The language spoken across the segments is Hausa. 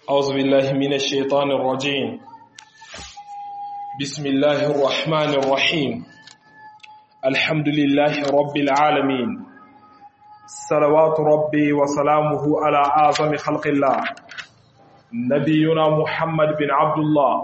أعوذ بالله من الشيطان الرجيم بسم الله الرحمن الرحيم الحمد لله رب العالمين صلوات ربي وسلامه على أعظم خلق الله نبينا محمد بن عبد الله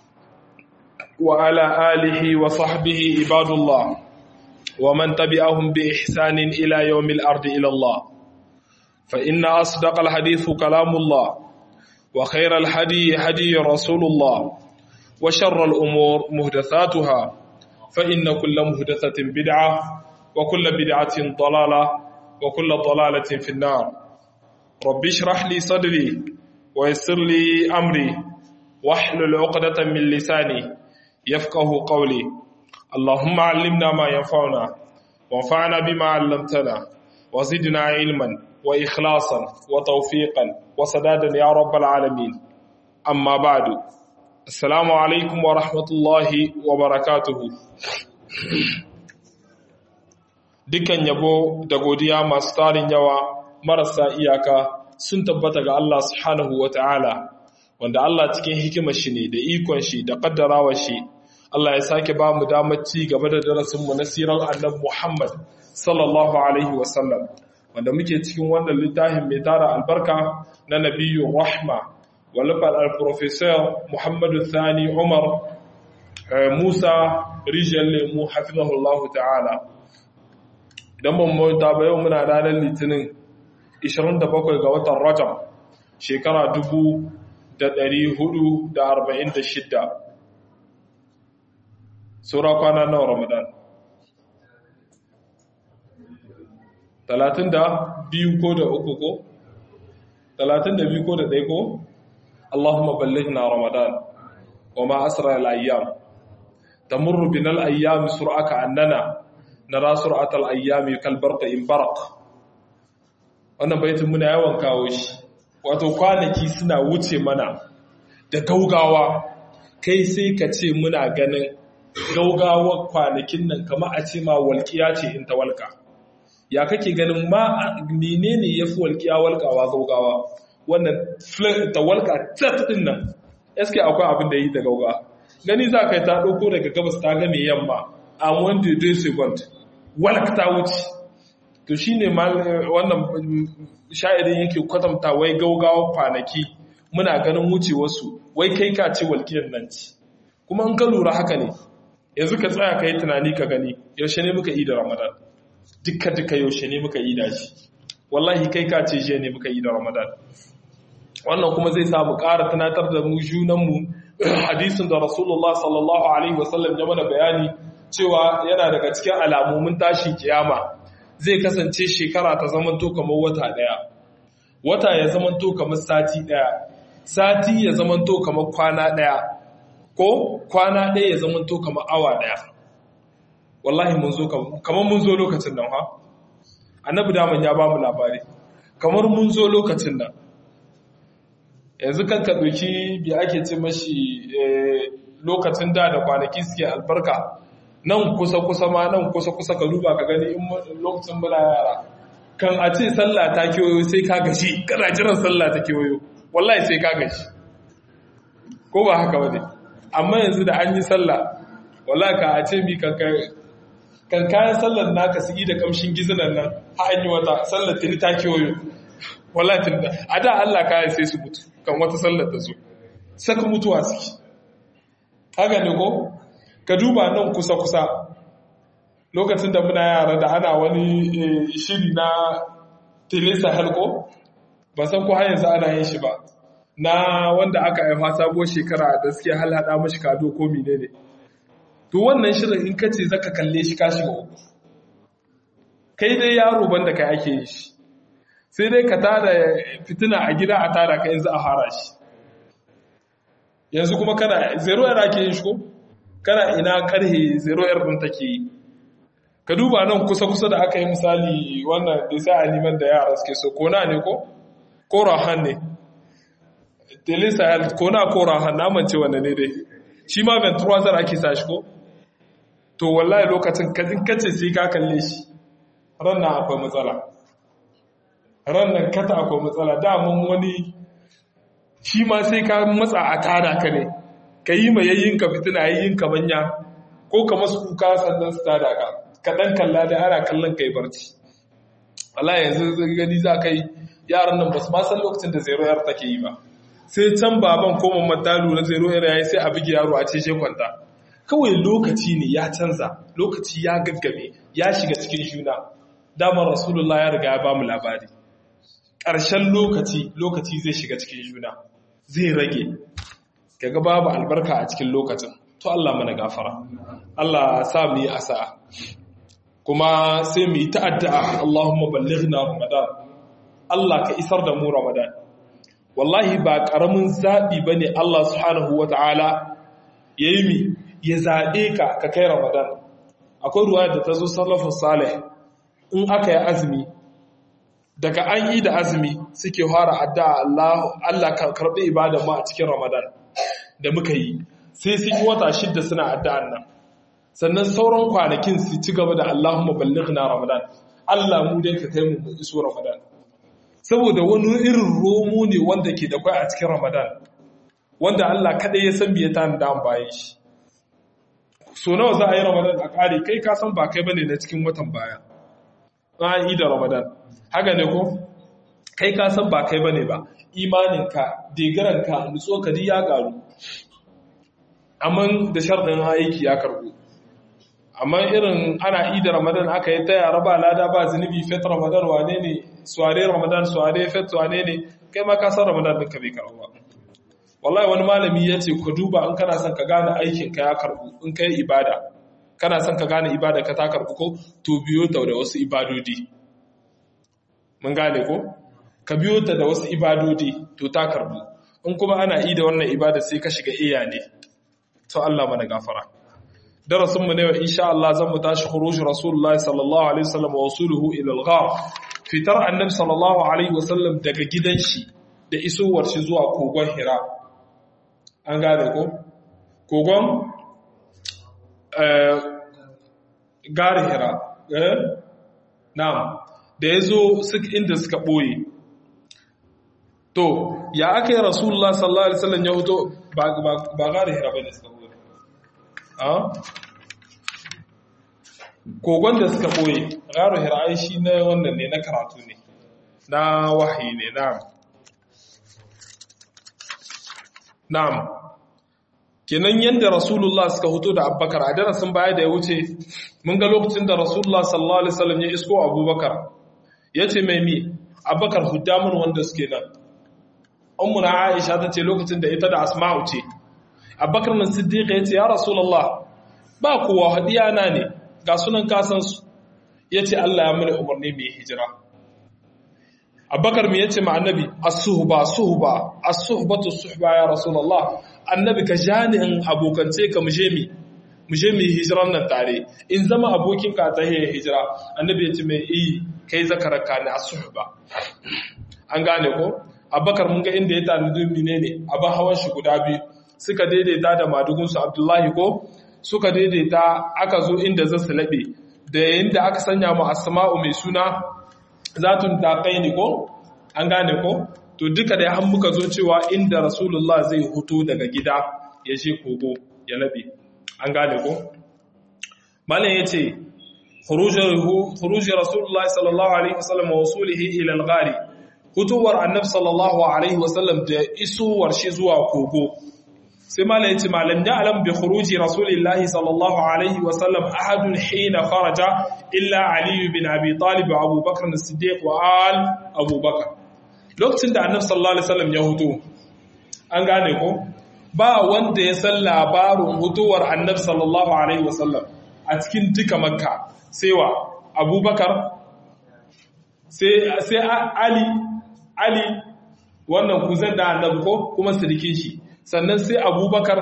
وعلى آله وصحبه عباد الله ومن تبعهم بإحسان إلى يوم الأرض إلى الله فإن أصدق الحديث كلام الله وخير الهدي هدي رسول الله وشر الأمور مهدثاتها فإن كل مهدثة بدعة وكل بدعة ضلالة وكل ضلالة في النار رب اشرح لي صدري ويسر لي أمري واحلل عقدة من لساني يفقه قولي اللهم علمنا ما ينفعنا وانفعنا بما علمتنا وزدنا علما وإخلاصا وتوفيقا وسدادا يا رب العالمين أما بعد السلام عليكم ورحمة الله وبركاته Dukan yabo da godiya masu tarin yawa marasa iyaka sun tabbata ga Allah subhanahu wa ta'ala, wanda Allah cikin hikimar shi ne da ikon shi da ƙaddarawar shi, Allah ya sake ba mu damar ci gaba da darasinmu na sirar annabi Muhammad sallallahu Alaihi wasallam. wanda muke cikin wannan littafin mai tara albarka na nabiyu rahma walifar al-professor muhammadu thani umar musa rijiyar lemu hafizahullahu ta'ala idan ban mota ba yau muna ranar litinin 27 ga watan rajab shekara 446 saura kwana nawa ramadan talatin da biyu ko da uku ko talatin da biyu ko da ɗaya ko Allahumma ballighna ramadan wa ma asra al-ayyam tamurru bina al-ayyam sur'aka annana nara sur'at al-ayyam kal barq in barq wannan baitin muna yawan kawo shi wato kwanaki suna wuce mana da gaugawa kai sai ka ce muna ganin gaugawar kwanakin nan kamar a ce ma walƙiya ce in ta walƙa ya kake ganin ma menene ya fi walƙiya walƙawa gaugawa wannan ta walƙa tat ɗin nan eske akwai abin da yi da gaugawa gani za ka yi ta ɗauko daga gabas ta game yamma a wanda dai second walk ta wuce to shi ne wannan sha'irin yake kwatanta wai gaugawa kwanaki muna ganin wuce wasu wai kai ka ce walƙiyar nan ci kuma in ka lura haka ne yanzu ka tsaya ka yi tunani ka gani yaushe ne muka yi da ramadan duka-duka yaushe ne muka yi da shi wallahi kai ka ce jiya ne muka yi da ramadan wannan kuma zai samu ƙara tunatar da mu junanmu hadisin da rasulullah sallallahu alaihi wasallam ya mana bayani cewa yana daga cikin alamomin tashi kiyama zai kasance shekara ta zamanto kamar wata ɗaya wata ya zamanto kamar sati ɗaya sati ya zamanto kamar kwana ɗaya ko kwana ɗaya ya zamanto kamar awa ɗaya wallahi mun zo kamar mun zo lokacin nan ha annabi daman ya ba mu labari kamar mun zo lokacin nan yanzu kan ka ɗauki bi ake ce mashi lokacin da da kwanaki suke albarka nan kusa-kusa ma nan kusa-kusa ka duba ka gani in lokacin muna yara kan a ce sallah ta kewayo sai ka gashi kana jiran sallah ta kewayo wallahi sai ka gashi ko ba haka ba ne amma yanzu da an yi sallah wallahi ka a ce mi kan kan kayan sallar naka su yi da kamshin gizinan nan ha an yi wata sallar tuni ta kewayo wallahi tun da a da Allah kayan sai su mutu kan wata sallar da zo saka mutuwa suke haka ne ko ka duba nan kusa kusa lokacin da muna yara da ana wani shiri na telesa halko ba san ko har yanzu ana yin shi ba na wanda aka haifa sabuwar shekara da suke halhada mashi kado ko menene ne to wannan shirin in ka ce zaka kalle shi ka shiga uku kai dai yaro banda kai ake yi shi sai dai ka tada fitina a gida a tada ka yanzu a fara shi yanzu kuma kana zero yar ake yin shi ko kana ina karhe zero yar din take yi ka duba nan kusa kusa da aka yi misali wannan da sai aliman da yara suke so kona ne ko ko rahan ne telesa kona ko rahan na mance wannan ne dai shi ma venturazar ake sa shi ko to wallahi lokacin kajin kace sai ka kalle shi rannan akwai matsala rannan kata akwai matsala damun wani shi ma sai ka matsa a tada ka ne ka yi mai yayin ka fitina yayin ka manya ko ka masu kuka sannan su tada ka kaɗan kalla da ana kallon ka yi barci Allah yanzu gani za ka yi yaran nan ba su ma san lokacin da zero yar take yi ba sai can baban ko mamman ta lura zero yar yayi sai a buge yaro a ce she kwanta kawai lokaci ne ya canza lokaci ya gaggame ya shiga cikin juna damar rasulullah ya riga ya ba mu labari ƙarshen lokaci lokaci zai shiga cikin juna zai rage kaga babu albarka a cikin lokacin to Allah mana gafara Allah sa mu yi asa'a kuma sai mu yi ta'addu'a Allahumma ballighna Ramadan Allah ka isar da mu Ramadan wallahi ba karamin zabi bane Allah subhanahu wataala yayi mi ya zabe ka ka kai Ramadan akwai ruwaya da ta zo salafus salih in aka yi azumi daga an yi da azumi suke fara addu'a Allah Allah ka karbi ibadar mu a cikin Ramadan da muka yi sai sun yi wata shidda suna addu'an nan sannan sauran kwanakin su ci gaba da Allahumma ballighna Ramadan Allah mu dai ka kai mu iso Ramadan saboda wani irin romo ne wanda ke da kwai a cikin Ramadan wanda Allah kadai ya san biye ta da bayan shi so nawa za a yi Ramadan a kare kai ka san ba kai bane na cikin watan baya an yi da Ramadan haka ne ko kai ka san ba kai bane ba imaninka degaranka nutso ka ya garu amma da sharɗin aiki ya karɓo amma irin ana ida ramadan aka yi ta yara ba lada ba zunubi fet ramadan wane ne suware ramadan suware fet wane ne kai ma kasar ramadan ɗinka bai karɓo ba wallahi wani malami ya ce ku duba in kana son ka gane aikin ka ya karɓo in ka yi ibada kana son ka gane ibada ka ta karɓo ko to biyo ta da wasu ibadodi mun gane ko ka biyo ta da wasu ibadodi to ta karɓo in kuma ana ida wannan ibada sai ka shiga iya ne to Allah mana gafara darasin mu ne wa insha Allah zan mu tashi khuruj rasulullahi sallallahu alaihi wasallam wa wasuluhu ila al-ghar fitar annabi sallallahu alaihi wasallam daga gidan shi da isowar shi zuwa kogon Hira an gane ko kogon eh gari Hira eh na'am da yazo suka inda suka boye to ya aka yi rasulullah sallallahu alaihi wasallam ya fito ba gari Hira bane suka boye kogon da suka ɓoye garo hira'ai shi na wannan ne na karatu ne na wahayi ne na'am na'am kenan yadda rasulullah suka hoto da abubakar a darasin baya da ya wuce mun ga lokacin da rasulullah sallallahu alaihi wasallam ya isko abubakar ya ce mai mi abubakar huddamun wanda suke nan ummuna aisha ta ce lokacin da ita da asma'u ce abubakar nan siddiqa ya ce ya rasulallah ba kowa hadiya na ne ga sunan kasansu ya ce Allah ya mini umarni mai hijira abubakar mai ya ce ma annabi as-suhba suhba as-suhbatu suhba ya rasulallah annabi ka ja ni in abokance ka muje mi muje mi hijiran nan tare in zama abokin ka ta hijira annabi ya ce mai iyi kai zakaraka ne as-suhba an gane ko abubakar mun ga inda ya tanadi menene abin hawan shi guda biyu suka daidaita da madugunsu abdullahi ko suka daidaita aka zo inda za su laɓe da yayin da aka sanya mu asma'u mai suna zatun taƙai ne ko an gane ko to duka da an muka zo cewa inda rasulullah zai huto daga gida ya je kogo ya laɓe an gane ko malam ya ce khuruji rasulullah sallallahu alaihi wasallam wa wasulihi ila al-ghari hutuwar annabi sallallahu alaihi wasallam da isowar shi zuwa kogo sai mala yace malam ya alam bi khuruji rasulillahi sallallahu alaihi wa sallam ahadun hina kharaja illa ali bin abi talib wa abu bakr as-siddiq wa al abu bakr lokacin da annabi sallallahu alaihi wasallam ya huto an gane ko ba wanda ya san labarin hutuwar annabi sallallahu alaihi wasallam a cikin duka makka sai wa abubakar sai sai ali ali wannan kuzan da annabi ko kuma sirikin shi sannan sai abubakar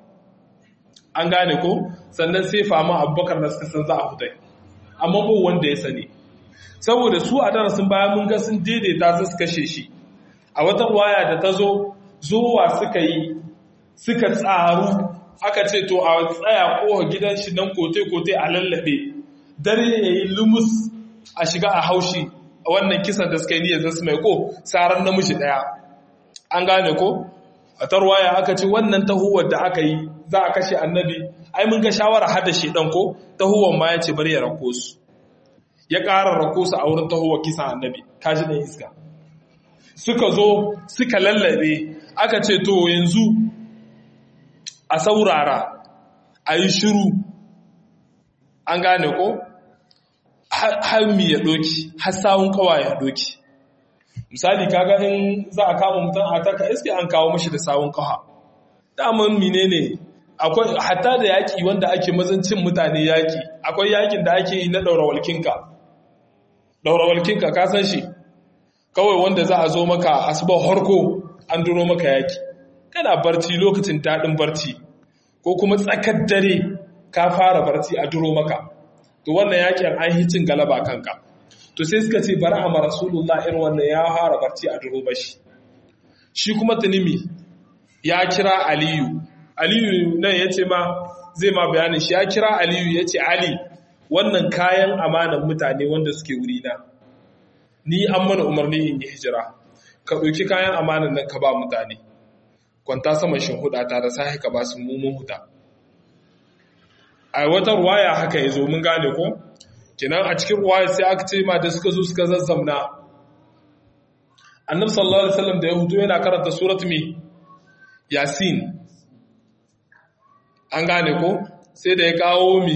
an gane ko sannan sai fama abubakar da suka san za a fitai amma ba wanda ya sani saboda su a darasin baya mun ga sun daidaita su su kashe shi a wata waya da ta zo zuwa suka yi suka tsaru aka ce to a tsaya kowa gidan shi nan kote-kote a lallabe dare ya yi lumus a shiga a haushi a wannan kisan da suka yi niyyar zasu mai ko tsaron namiji daya an gane ko a tarwaya aka ce wannan tahuwar da aka yi za a kashe annabi ai mun ga shawara hada shedan ko tahuwar ma ya ce bari ya rako su ya ƙara rako su a wurin tahuwar kisan annabi kashi ɗan iska suka zo suka lallabe aka ce to yanzu a saurara a yi shiru an gane ko har mi ya doki har sawun kawa ya doki misali kaga in za a kama mutum a taka iske an kawo mashi da sawun kawa daman menene akwai hatta da yaki wanda ake mazancin mutane yaki akwai yakin da ake yi na daura walkinka daura walkinka ka san shi kawai wanda za a zo maka asuba harko an duro maka yaki kana barci lokacin daɗin barci ko kuma tsakar dare ka fara barci a duro maka to wannan yakin an yi cin galaba kanka to sai suka ce bari a rasulullah irin wannan ya fara barci a duro bashi shi kuma tunimi ya kira aliyu aliyu nan ya ce ma zai ma bayanin shi ya kira aliyu ya ce ali wannan kayan amanan mutane wanda suke wuri na ni an mana umarni in yi hijira ka ɗauki kayan amanan nan ka ba mutane kwanta saman shinhuda ta da sahi ka ba su mummun huta a wata ruwaya haka ya zo mun gane ko kinan a cikin ruwaya sai aka ce ma da suka zo suka zazzamna annabi sallallahu alaihi wasallam da ya hudu yana karanta surat mi yasin an gane ko sai da ya kawo mi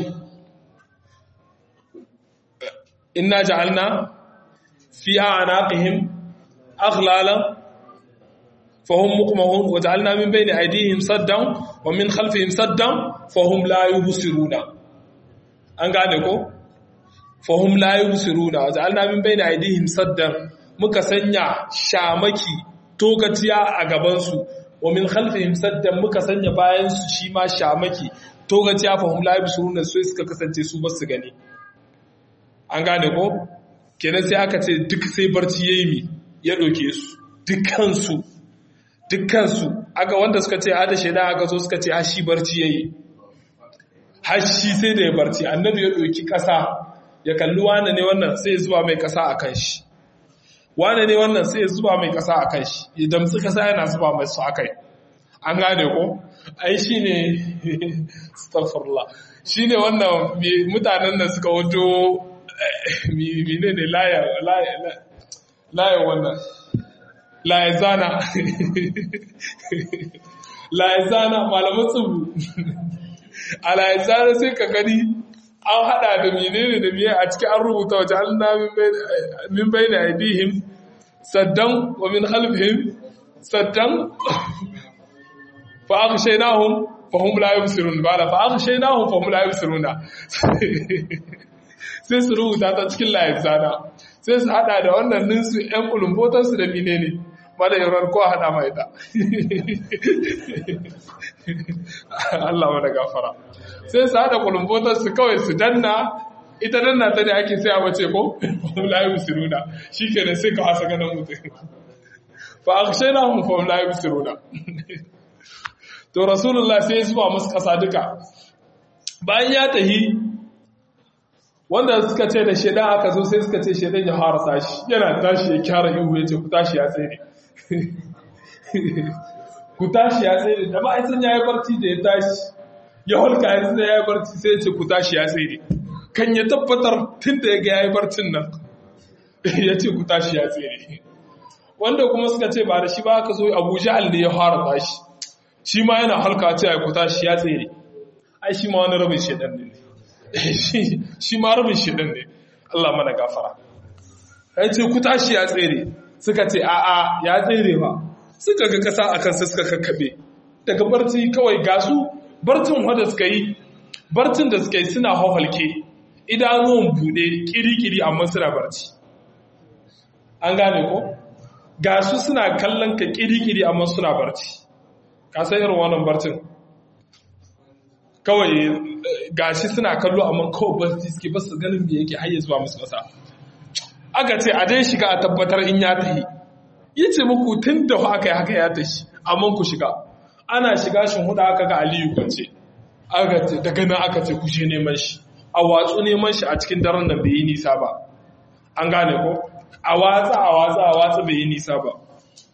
inna ja'alna fi a'naqihim aghlalan fahum muqmahun wa ja'alna min bayni aydihim saddan wa min khalfihim saddan fahum la yubsiruna an gane ko fahum la yubsiruna wa ja'alna min bayni aydihim saddan muka sanya shamaki togatiya a gaban su wa min khalfihim saddan muka sanya bayan su shi ma shamaki togaciya fahim la yabsuruna sai suka kasance su ba su gani an gane ko kenan sai aka ce duk sai barci yayi mi ya doke su dukkan su dukkan su aka wanda suka ce hada shaida aka zo suka ce hashi barci yayi hashi sai da ya barci annabi ya doki kasa ya kalli wane ne wannan sai ya zuba mai kasa akan shi wane ne wannan sai ya zuba mai kasa akan shi ya damtsi kasa yana zuba mai su akai an gane ko ai shi ne stafirla shi ne wannan mutanen da suka wajo mine ne layan wannan layan zana layan zana malaman tsubu a layan zana sai ka gani an hada da mine ne da miye a cikin an rubuta waje an min bai da aidihim saddan wa min halfihim saddan فأغشيناهم فهم لا يبصرون بالا فأغشيناهم فهم لا يبصرون sai su rubuta ta cikin layin zana sai su hada da wannan ninsu ‘yan kulumbotarsu da mine ne mada yawar kowa hada mai ta Allah wada gafara sai su hada kulumbotarsu kawai su danna ita danna ta ne ake sai a wace ko fahim layi musiruna shi kenan sai ka hasa ganin mutum fa a kashe na hun fahim layi musiruna to rasulullah sai zuwa musu ƙasa duka bayan ya tahi wanda suka ce da shaidan aka zo sai suka ce shaidan ya fara tashi yana tashi ya kyara ihu ya ce ku tashi ya tsere ku tashi ya tsere da ma'aisan ya yi barci da ya tashi ya holka ya tsere ya yi barci sai ya ce ku tashi ya tsere kan ya tabbatar tun da ya ga ya yi barcin nan ya ce ku tashi ya tsere wanda kuma suka ce ba da shi ba aka zo abu jahal ne ya fara tashi shi ma yana halka ce ya kuta shi ya tsere ai shi ma wani rabin shedan ne shi ma rabin shedan ne Allah mana gafara ai ce kuta shi ya tsere suka ce a'a ya tsere ba suka ga kasa akan su suka kakkabe daga barci kawai gasu barcin wanda suka yi barcin da suka yi suna hawalke idanuwan bude kiri-kiri amma suna barci an gane ko gasu suna kallon ka kiri-kiri amma suna barci ka san irin wannan barcin kawai gashi suna kallo amma kawai barci suke basu ganin me yake hayya zuwa musu kasa aka ce a dai shiga a tabbatar in ya tahi ya ce muku tun da aka yi haka ya tashi amma ku shiga ana shiga shin huda aka ga aliyu kwance aka ce daga nan aka ce ku je neman shi a watsu neman shi a cikin daren nan bai yi nisa ba an gane ko a watsa a watsa a watsa bai yi nisa ba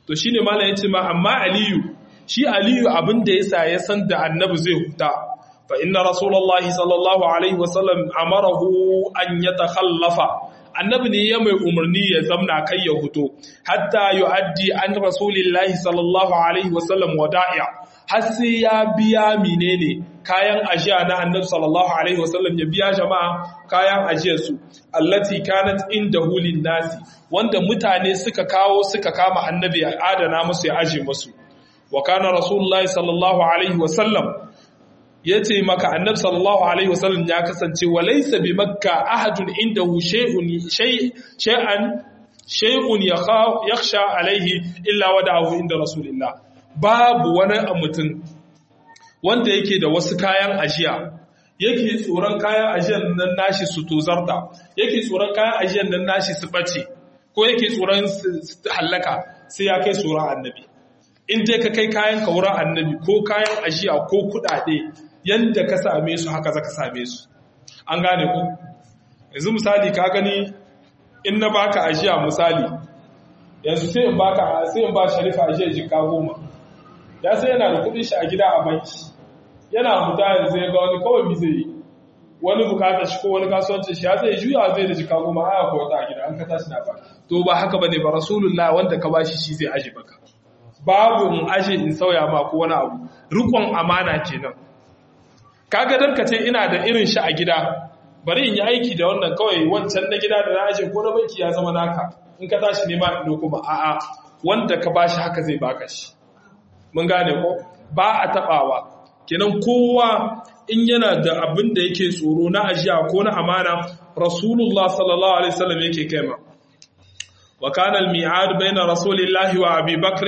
to shine malam yace ma amma aliyu shi aliyu abin da yasa ya san da annabi zai huta fa inna rasulullahi sallallahu alaihi wasallam amarahu an yatakhallafa annabi ne ya mai umarni ya zamna kai ya huto hatta yu'addi an rasulillahi sallallahu alaihi wasallam wada'i'a har sai ya biya menene kayan ajiya na annabi sallallahu alaihi wasallam ya biya jama'a kayan ajiyar su allati kanat indahu nasi wanda mutane suka kawo suka kama annabi ya adana musu ya aje musu wa kana rasulullahi sallallahu alaihi wasallam yace maka annabi sallallahu alaihi wasallam ya kasance wa laysa bi makka ahadun indahu shay'un shay shay'an shay'un yakhsha alaihi illa wada'ahu inda rasulillah babu wani mutum wanda yake da wasu kayan ajiya yake tsoron kayan ajiyar nan nashi su tozarta yake tsoron kayan ajiyar nan nashi su bace ko yake tsoron su hallaka sai ya kai tsoron annabi in dai ka kai kayan ka wurin annabi ko kayan ajiya ko kudade yanda ka same su haka zaka same su an gane ku yanzu misali ka gani in na baka ajiya misali yanzu sai in baka sai in ba sharifa ajiya jika goma ya sai yana da kudin shi a gida a banki yana huta yanzu ya ga wani kawai mi zai yi wani bukatar shi ko wani kasuwancin shi ya sai juya zai da jika goma aya ko wata a gida an ka tashi na ba to ba haka bane ba rasulullah wanda ka bashi shi zai aje baka babu in aje in sauya ma ko wani abu rikon amana kenan kaga dan ka ce ina da irin shi a gida bari in yi aiki da wannan kawai wancan na gida da na aje ko na banki ya zama naka in ka tashi nema in kuma a'a wanda ka bashi haka zai baka shi mun gane ko ba a tabawa kenan kowa in yana da abin da yake tsoro na ajiya ko na amana rasulullah sallallahu alaihi wasallam yake kaima wa kana al-mi'ad bayna rasulillahi wa abi bakr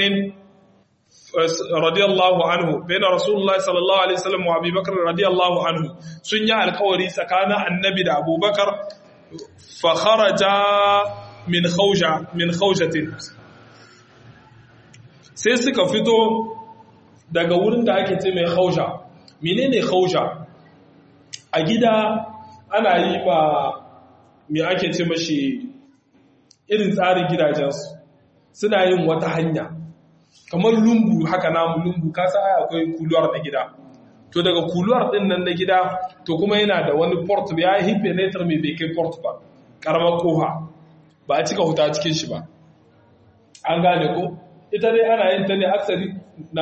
radiyallahu anhu bayna rasulullah sallallahu alaihi wasallam wa abi bakr radiyallahu anhu sun yi alkawari tsakanin annabi da abubakar fa kharaja min khawja min khawjatin sai suka fito daga wurin da ake ce mai hausha menene hausha a gida ana yi ma me ake ce mashi irin tsarin gidajensu suna yin wata hanya kamar lungu haka namu lungu kasa ai akwai kuluwar da gida to daga kuluwar din nan na gida to kuma yana da wani port ya yi penetra mai bai kai port ba karamar koha ba a cika huta cikin shi ba an gane ko ita dai ana yin ta ne aksari na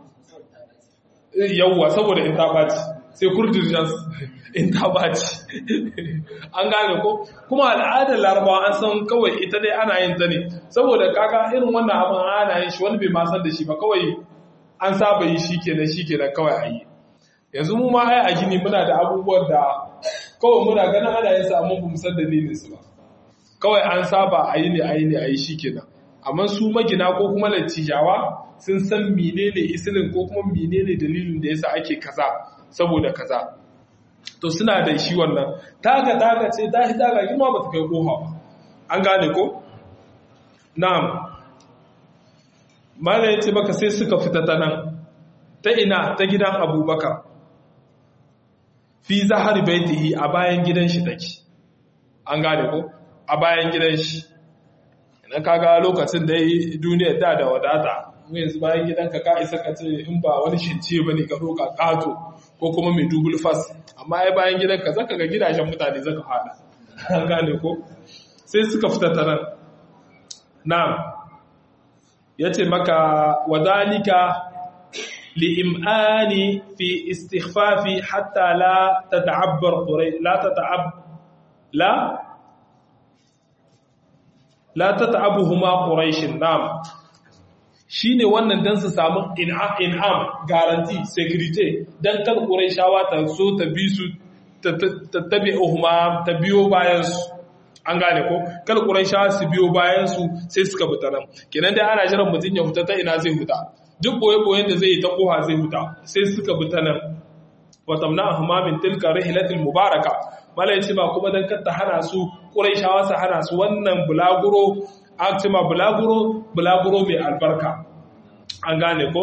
yawwa saboda in ta ɓaci sai kurdirjan in ta ɓaci an gane ko kuma al'adar larabawa an san kawai ita dai ana yin ta ne saboda kaka irin wannan abin ana yin shi wani bai ma san da shi ba kawai an saba yi shi kenan shi kenan kawai a yi yanzu mu ma ai a gini muna da abubuwan da kawai muna ganin ana yin sa amma ba mu san dalilin su ba kawai an saba a yi ne a yi ne a yi shi kenan amma su magina ko kuma latijawa sun san menene isilin ko kuma menene dalilin da yasa ake kaza saboda kaza to suna da shi wannan taga taga ce ta taga girma ba ta kai koha ba an gane ko na'am mala yace maka sai suka fita ta nan ta ina ta gidan abubakar fi zahar baitihi a bayan gidan shi take an gane ko a bayan gidan shi na kaga lokacin da yi duniyar da da wadata yanzu bayan gidanka ka isa ka ce in ba wani shince ba ne ka roƙa ƙato ko kuma mai dubul fas amma ya bayan gidanka zaka ga gidajen mutane zaka hada an gane ko sai suka fita ta nan na ya ce maka wadalika li'im'ani fi istighfafi hatta la tata'abbar la tata'ab la la tata'abuhuma quraishin nam shine wannan dan su samu in'am guarantee security dan kan quraishawa ta so ta bi su tattabi'uhuma ta biyo bayan su an gane ko kal quraishawa su biyo bayan su sai suka fita nan kenan dai ana jiran mutun ya huta ta ina zai huta duk boye boyen da zai yi ta koha zai huta sai suka fita nan wa tamna'ahuma min tilka rihlatil mubaraka mala yace ba kuma dan kar ta hana su quraishawa su hana su wannan bulaguro aktima bulaguro bulaguro mai albarka an gane ko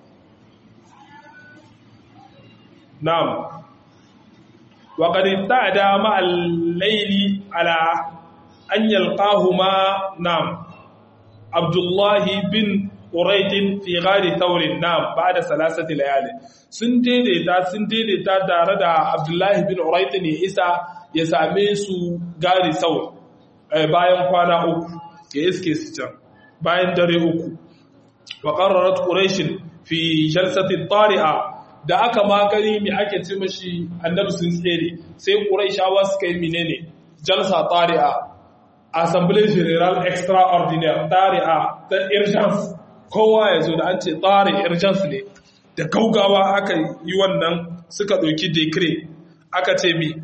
na'am wa qad ta'ada ma al-layli ala an yalqahuma na'am abdullah bin uraitin fi ghari thawrin nam ba'da salasati layali sun daidaita sun daidaita tare da abdullahi bin uraitin ya isa ya same su gari thawr bayan kwana uku ya iske su can bayan dare uku wa qarrarat quraish fi jalsati tari'a da aka magani mai ake ce mashi annabi sun tsere sai quraishawa suka yi menene jalsa tari'a assembly general extraordinaire tari'a ta urgence kowa ya zo da an ce tsari urgence ne da gaugawa aka yi wannan suka ɗauki decree aka ce mi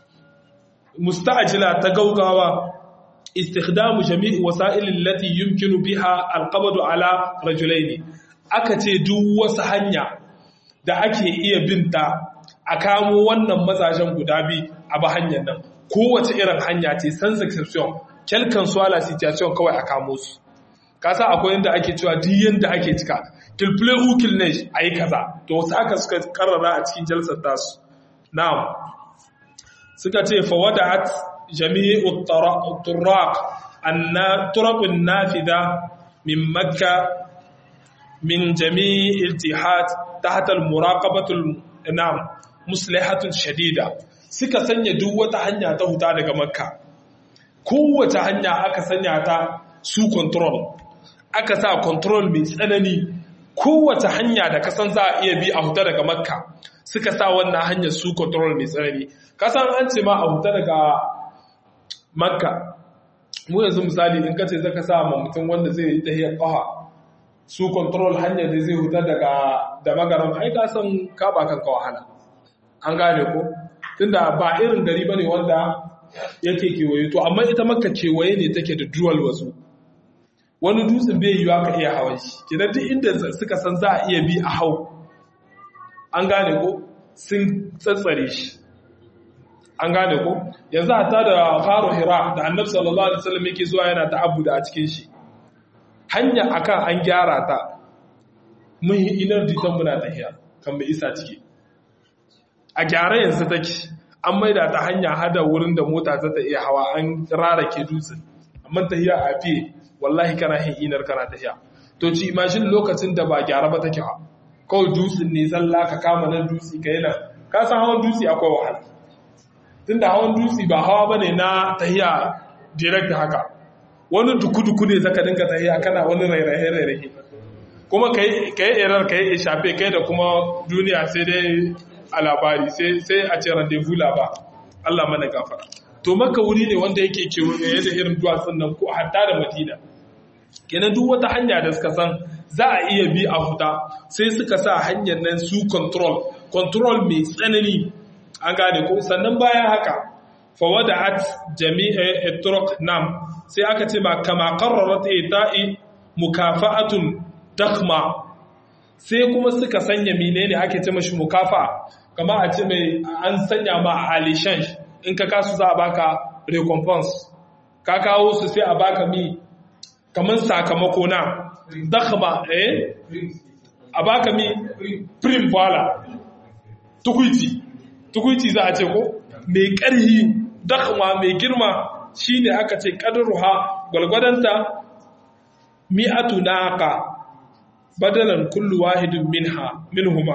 musta'ajila ta gaugawa istikhdamu jami'i wasa'ilin lati yumkinu biha alqabdu ala rajulaini aka ce duk wasu hanya da ake iya binta a kamo wannan mazajen guda biyu a ba hanyar nan kowace irin hanya ce sans exception kelkan swala situation kawai a kamo su kasa akwai yadda ake cewa duk yadda ake cika kilfile ukil ne a yi kaza to wasu haka suka karrara a cikin jalsar tasu na'am suka ce fawada'at jami'u turaq anna turaqun nafida min makka min jami'il jihad tahta al-muraqabatu na'am muslihatun shadida suka sanya duk wata hanya ta huta daga makka kowace hanya aka sanya ta su control aka sa control mai tsanani kowace hanya da kasan za a iya bi a huta daga makka suka sa wannan hanyar su control mai tsanani kasan an ce ma a huta daga makka mu yanzu misali in ka ce zaka sa ma mutum wanda zai yi tahiyar kaha su control hanyar da zai huta daga da magaram ai ka san ka ba kanka wahala an gane ko tunda ba irin gari bane wanda yake kewaye to amma ita makka kewaye ne take da dual wasu wani dutsen bai yiwa ka iya hawan shi kenan duk inda suka san za a iya bi a hau an gane ko sun tsatsare shi an gane ko yanzu hata da faro hira da annabi sallallahu alaihi wasallam yake zuwa yana ta'abbuda a cikin shi hanya akan an gyara ta mun yi inar ditan muna tahiya kan mai isa ciki a gyara yanzu take an maida ta hanya hada wurin da mota za ta iya hawa an rarake dutsen amma tahiya a fiye wallahi kana hin inar kana tahiya to ci imagine lokacin da ba gyara ba take ha kawai dutsen ne zalla ka kama nan dutse ka yana ka san hawan dutse akwai wahala tunda hawan dutse ba hawa bane na tahiya direct haka wani duku-duku ne zaka dinga tahiya kana wani rairaye-rairaye kuma ka yi erar ka yi shafe kai da kuma duniya sai dai a labari sai a ce rendezvous ba Allah mana gafara to maka wuri ne wanda yake kewaye da irin duwatsun nan ko hatta da madina kenan duk wata hanya da suka san za a iya bi a huta sai suka sa hanyar nan su control control mai tsanani an gane ko sannan bayan haka fawada'at jami'a turuq nam sai aka ce ba kama qarrarat ita'i mukafa'atun dakhma sai kuma suka sanya menene ake ce mashi mukafa kama a ce mai an sanya ma a alishan in ka kasu za a baka recompense ka kawo su sai a baka mi kamar sakamako na dakhma eh a baka mi prim bala tukuiti tukuiti za a ce ko mai ƙarhi dakhma mai girma shine aka ce qadruha gwalgwadanta mi'atu naqa badalan kullu wahidin minha minhuma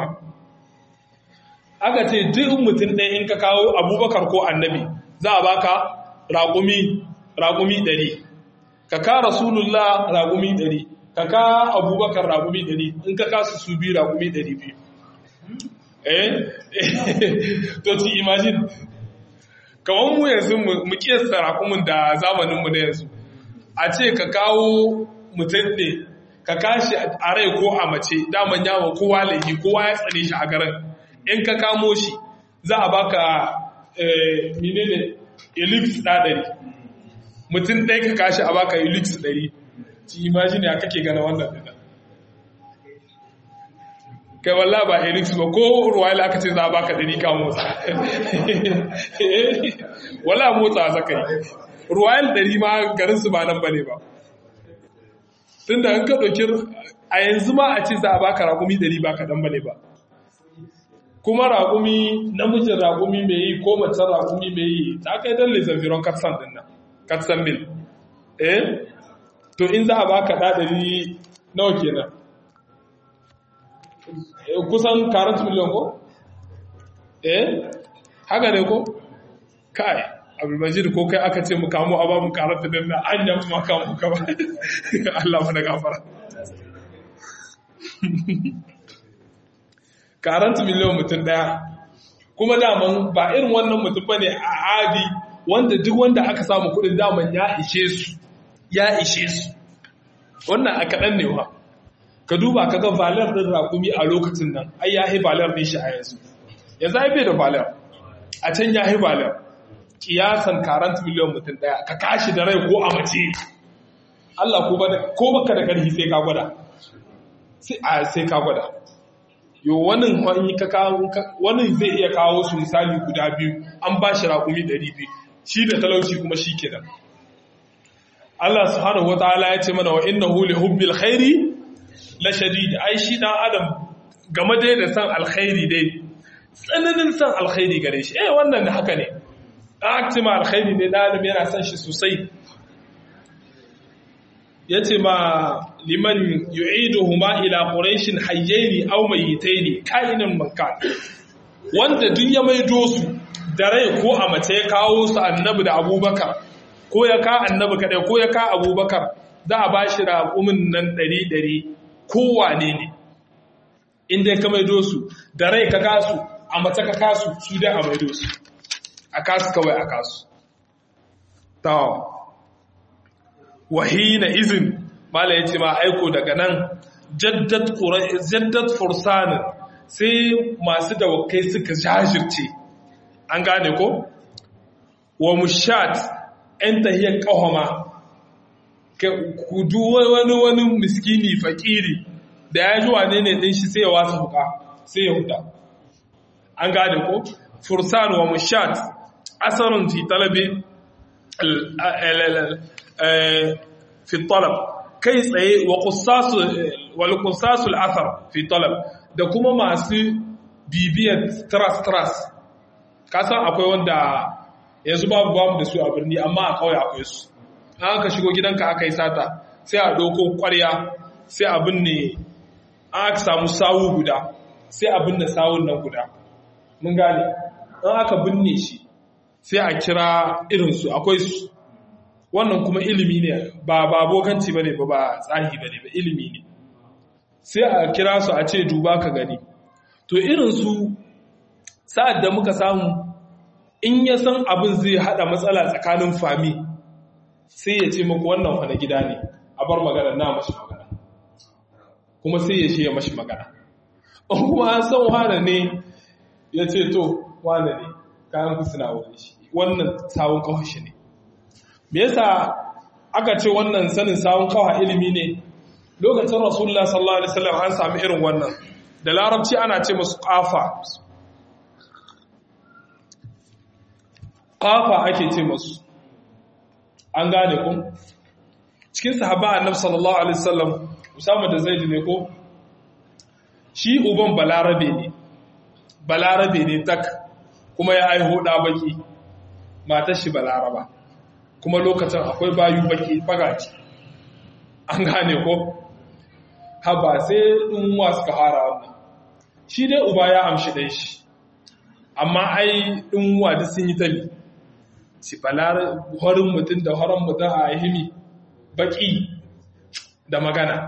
aka ce duk mutum ɗaya in ka kawo abubakar ko annabi za a baka raƙumi raƙumi ɗari ka ka rasulullah raƙumi ɗari ka ka abubakar raƙumi ɗari in ka kasu su biyu raƙumi ɗari biyu eh to ci imagine kamar mu yanzu mu kiyasta raƙumin da zamaninmu na yanzu a ce ka kawo mutum ne ka kashi a rai ko a mace daman yawon kowa laifi kowa ya tsane shi a garin in ka kamo shi za a baka menene elix ɗaɗari mutum ɗaya ka kashi a baka elix ɗari ci imagine ya kake gana wannan ɗina kai walla ba elix ba ko ruwaila aka ce za a baka ɗari ka motsa walla motsa zaka yi ruwayal ɗari ma garinsu ba nan ba ne ba tun da an ka ɗauki a yanzu ma a ce za a baka raƙumi ɗari ba kaɗan ba ne ba kuma raƙumi namijin raƙumi mai yi ko macen raƙumi mai yi ta kai don lezaviron katsan ɗin nan katsan mil eh to in za a baka ɗa ɗari nawa kenan kusan 40 miliyan ko eh haka ne ko kai abdulmajid ko kai aka ce mu kamo a ba mu karanta dan na an yan ma kamo ka ba Allah mana gafara karanta miliyan mutum daya kuma daman ba irin wannan mutum bane a adi wanda duk wanda aka samu kudin daman ya ishe su ya ishe su wannan a kaɗan ne wa ka duba ka ga valar ɗin rakumi a lokacin nan ai ya yi valar ɗin shi a yanzu yanzu ai bai da valar a can ya yi valar kiyasan karanta miliyan mutum ɗaya ka kashi da rai ko a mace Allah ko baka da ƙarfi sai ka gwada sai ka gwada yo wani wani zai iya kawo su misali guda biyu an ba shi raƙumi ɗari biyu shi da talauci kuma shi kenan Allah subhanahu wataala ya ce mana wa innahu li hubbil khairi la shadid ai shi dan adam game dai da san alkhairi dai tsananin san alkhairi gare shi eh wannan haka ne aktima alkhairi ne dan adam yana san shi sosai yace ma liman yu'iduhuma ila quraishin hayyaini aw mayyitaini ka'inan mankan wanda duk ya maido su da rai ko a mace ya kawo su annabi da abubakar ko ya ka annabi kadai ko ya ka abubakar za a bashi raƙumin nan ɗari ɗari kowane ne inda ka maido su da rai ka kasu a mace ka kasu su dai a maido su a kasu kawai a kasu tawa wahina izin mala ya ce ma aiko daga nan jaddat fursanin sai masu dawakai suka jajirce an gane ko wa mushat ‘yan tahiyar ƙahoma ku wani wani miskini fakiri da ya ji wane ne ɗin shi sai ya wasa huka sai ya huda an gane ko fursan wa mushat asarin fi talabi fi talab kai tsaye wa kusasul asar fi talab da kuma masu bibiyar tras-tras kasan akwai wanda yanzu babu babu da su a birni amma a kawai akwai su an ka shigo gidanka aka yi sata sai a ɗauko ƙwarya sai a binne an aka samu sawu guda sai a binne sawun nan guda mun gane an aka binne shi sai a kira irinsu akwai su wannan kuma ilimi ne ba ba bokanci bane ba ba tsahi bane ba ilimi ne sai a kira su a ce duba ka gani to irin su sa'ad da muka samu in ya san abin zai hada matsala tsakanin fami sai ya ce muku wannan wani gida ne a bar magana na mashi magana kuma sai ya ce ya mashi magana in kuma an san wane ne ya ce to wane ne kayan ku suna wani shi wannan sawun kawashi ne me yasa aka ce wannan sanin sawun kawa ilimi ne lokacin rasulullah sallallahu alaihi wasallam an sami irin wannan da larabci ana ce musu kafa kafa ake ce musu an gane ku cikin sahaba annabi sallallahu alaihi wasallam usama da zaid ne ko shi uban balarabe ne balarabe ne tak kuma ya aiho da baki matar shi balaraba kuma lokacin akwai bayu baki bagaci an gane ko haba sai ɗin wasu ka fara wannan shi dai uba ya amshi ɗai shi amma ai ɗin wadi sun yi tabi si falar horin mutum da horon mutum a himi baki da magana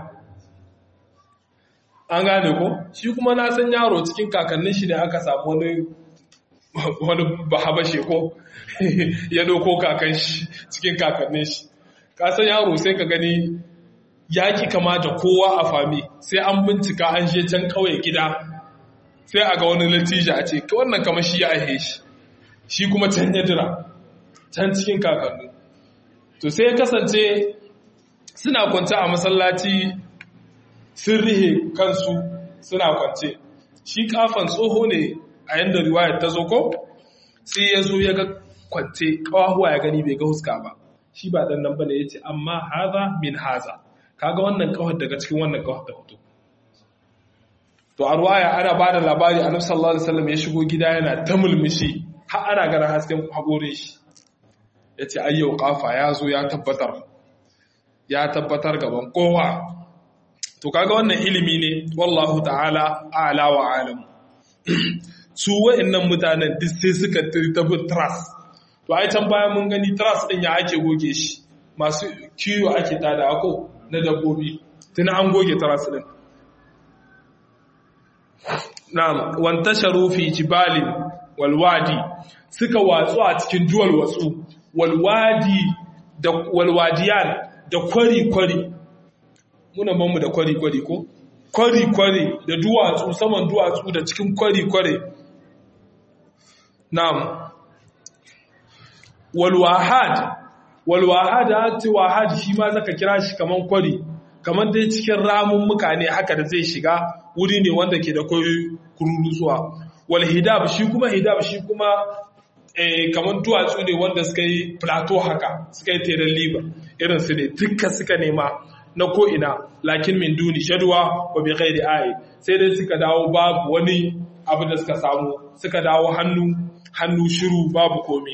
an gane ko shi kuma na san yaro cikin kakannin shi ne aka samu wani wani bahabashe ko ya doko kakan shi cikin kakannin shi kasan yaro sai ka gani yaki kama da kowa a fami sai an bincika an je can kawai gida sai a ga wani latija a ce wannan kama shi ya aihe shi shi kuma can ya dira can cikin kakanni to sai ya kasance suna kwance a masallaci sun rihe kansu suna kwance shi kafan tsoho ne a yadda riwayar ta zo ko sai ya zo ya ga kwance kawahuwa ya gani bai ga huska ba shi ba dan nan bane yace amma haza min haza kaga wannan kawar daga cikin wannan kawar da hoto to a ruwaya ana ba da labari annabi sallallahu alaihi wasallam ya shigo gida yana ta mulmushi har ana ganin hasken hakorin shi yace ayyau kafa ya zo ya tabbatar ya tabbatar gaban kowa to kaga wannan ilimi ne wallahu ta'ala a'la wa alam su wa'annan mutanen duk sai suka tabi trust to ai can bayan mun gani trust din ya ake goge shi masu kiwo ake tada ko na dabbobi tun an goge trust din na'am wantasharu fi jibalin walwadi suka watsu a cikin duwal watsu walwadi da walwadiyan da kwari-kwari muna banmu da kwari-kwari ko kwari-kwari da duwatsu saman duwatsu da cikin kwari-kwari na'am walwahad walwahad a ce wahad shi ma zaka kira shi kaman kwari kaman dai cikin ramun mukane haka da zai shiga wuri ne wanda ke da kwari kururusuwa wal hidab shi kuma hidab shi kuma eh, kamar duwatsu ne wanda suka yi plateau haka suka yi teran liba irin su ne duka suka nema na ko'ina lakin min duni shaduwa wa bi ghairi ayi sai dai suka dawo babu wani abu da suka samu suka dawo hannu hannu shiru babu komi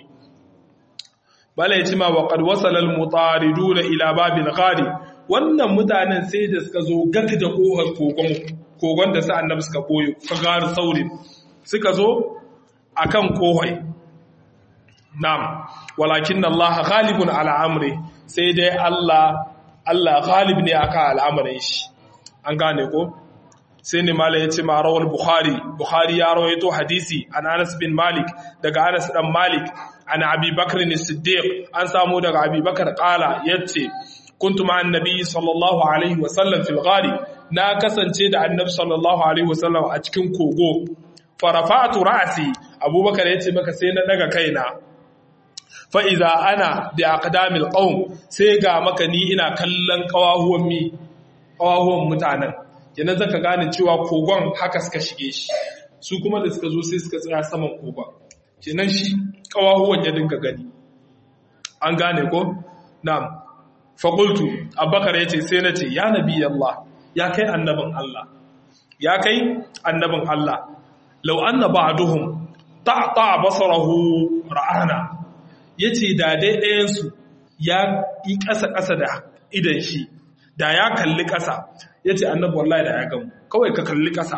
bala yace ma wa qad wasala al mutariduna ila babil ghari wannan mutanen sai da suka zo gaka da kohar kogon kogon da sa annabi suka boye fagar saurin suka zo akan kohai Na'am, walakin Allah ghalibun ala amri sai dai Allah Allah ghalib ne aka al'amarin shi. An gane ko? Sai ne Malam ya ce ma rawar Bukhari, Bukhari ya rawaito hadisi an Anas bin Malik daga Anas dan Malik an Abi Bakr ne Siddiq an samu daga Abi Bakar kala yace kuntu ma annabi sallallahu alaihi wa sallam fil ghari na kasance da annabi sallallahu alaihi wa sallam a cikin kogo farafa'tu ra'si Abubakar yace maka sai na daga kaina fa'iza ana da akadamil ƙaun sai ga maka ni ina kallon ƙawahuwan mi ƙawahuwan mutanen yana zaka gane cewa kogon haka suka shige shi su kuma da suka zo sai suka tsaya saman kogon kenan shi ƙawahuwan ya dinga gani an gane ko na fakultu abubakar ya ce sai na ce ya nabi Allah ya kai annabin Allah ya kai annabin Allah lau anna ba'duhum ta'ta basarahu ra'ana ya ce da dai ɗayansu ya yi ƙasa-ƙasa da idan shi da ya kalli ƙasa ya ce annabi wallahi da ya gamu kawai ka kalli ƙasa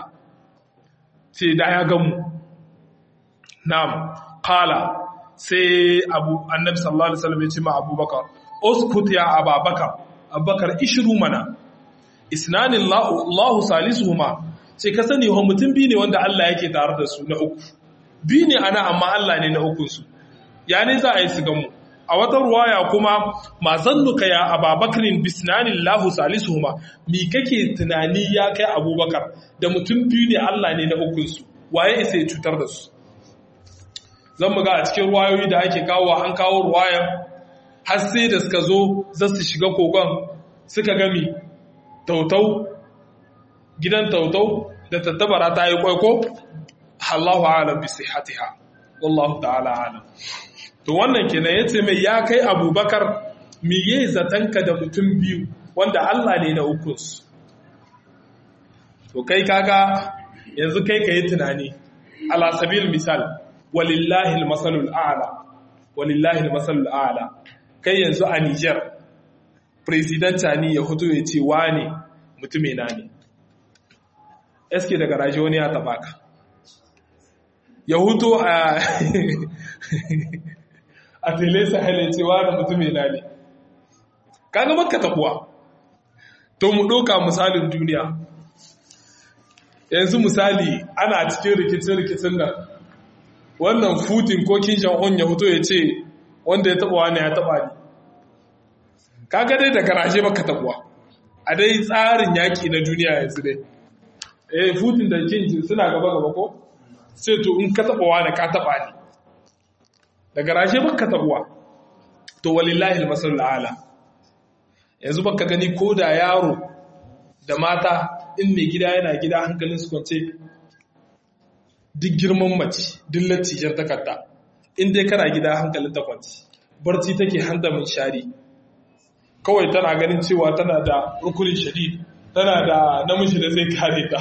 ce da ya gamu na'am kala sai abu annabi sallallahu alaihi wasallam ya ce ma abubakar uskut ya ababakar abubakar ishiru mana isnanin lahu salisuhuma sai ka sani wa mutum biyu ne wanda Allah yake tare da su na uku biyu ne ana amma Allah ne na ukunsu ya ne za a yi su gamu a wata ruwaya kuma ma zannuka ya ababakarin bisnanin lahu salisuhuma mi kake tunani ya kai abubakar da mutum biyu ne Allah ne na ukunsu waye isa ya cutar da su zan mu ga a cikin ruwayoyi da ake kawo an kawo ruwayan har sai da suka zo za su shiga kogon suka gami tautau gidan tautau da tattabara ta yi kwaiko Allahu alam bi sihhatiha wallahu ta'ala alam to wannan kenan yace mai ya kai Abubakar miye zatanka da mutum biyu wanda Allah ne na ukunsu to kai kaga yanzu kai kai tunani ala sabil misal walillahi almasalul a'la walillahi almasalul a'la kai yanzu a Niger president ni ya fito ya ce wane mutume na ne eske daga raje wani ya taba ka ya huto a a tele sahel ya ce wane mutume na ne kaga makka tabuwa to mu doka misalin duniya yanzu misali ana cikin rikicin-rikicin nan wannan futin ko kinshan on ya fito ya ce wanda ya taba wani ya taba ni kaga dai da garaje baka tabuwa a dai tsarin yaki na duniya yanzu dai eh futin da kinshin suna gaba gaba ko sai to in ka taba wani ka taba ni da garaje baka tabuwa to walillahi almasalul ala yanzu baka gani ko da yaro da mata in mai gida yana gida hankalin su kwance duk girman mace duk lattijar takarda in dai kana gida hankalin ta kwance barci take hanta min shari kawai tana ganin cewa tana da rukunin shadid tana da namiji da zai kare ta